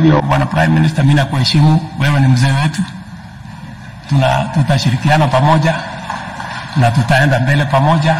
hivyo, bwana Prime Minister, mimi nakuheshimu, wewe ni mzee wetu, tuna tutashirikiana pamoja na tutaenda mbele pamoja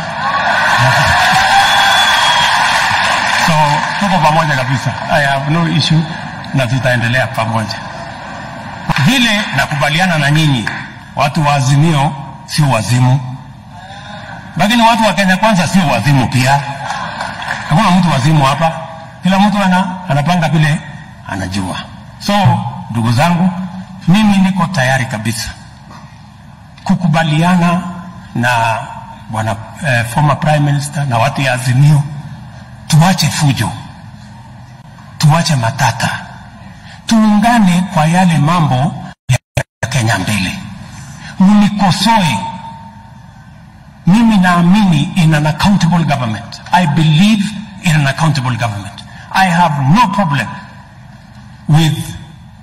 so tuko pamoja kabisa. I have no issue na tutaendelea pamoja. Vile nakubaliana na nyinyi, watu wa Azimio sio wazimu, lakini watu wa Kenya Kwanza sio wazimu pia. Hakuna mtu wazimu hapa, kila mtu ana, anapanga vile anajua. So ndugu zangu, mimi niko tayari kabisa kukubaliana na bwana eh, former prime minister na watu ya Azimio, tuache fujo, tuache matata, tuungane kwa yale mambo ya Kenya mbele. Mnikosoe, mimi naamini in an accountable government. I believe in an accountable government. I have no problem with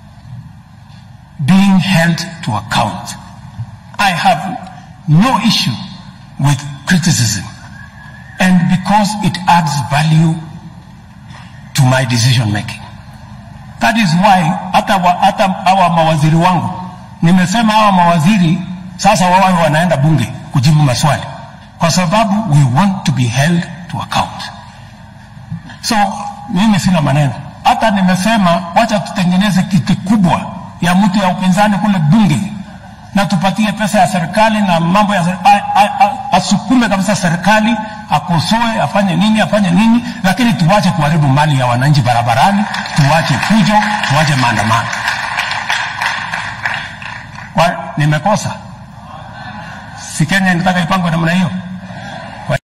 being held to account. I have no issue with criticism. And because it adds value to my decision making. That is why hata wa, hata hawa mawaziri wangu nimesema hawa mawaziri sasa wawe wanaenda bunge kujibu maswali kwa sababu we want to be held to account. So mimi sina maneno, hata nimesema wacha tutengeneze kiti kubwa ya mtu ya upinzani kule bunge na tupatie pesa ya serikali na mambo ya serikali, asukume kabisa serikali, akosoe, afanye nini, afanye nini, lakini tuwache kuharibu mali ya wananchi barabarani, tuwache fujo, tuwache maandamano. Kwa nimekosa? Si Kenya inataka ipangwe namna hiyo?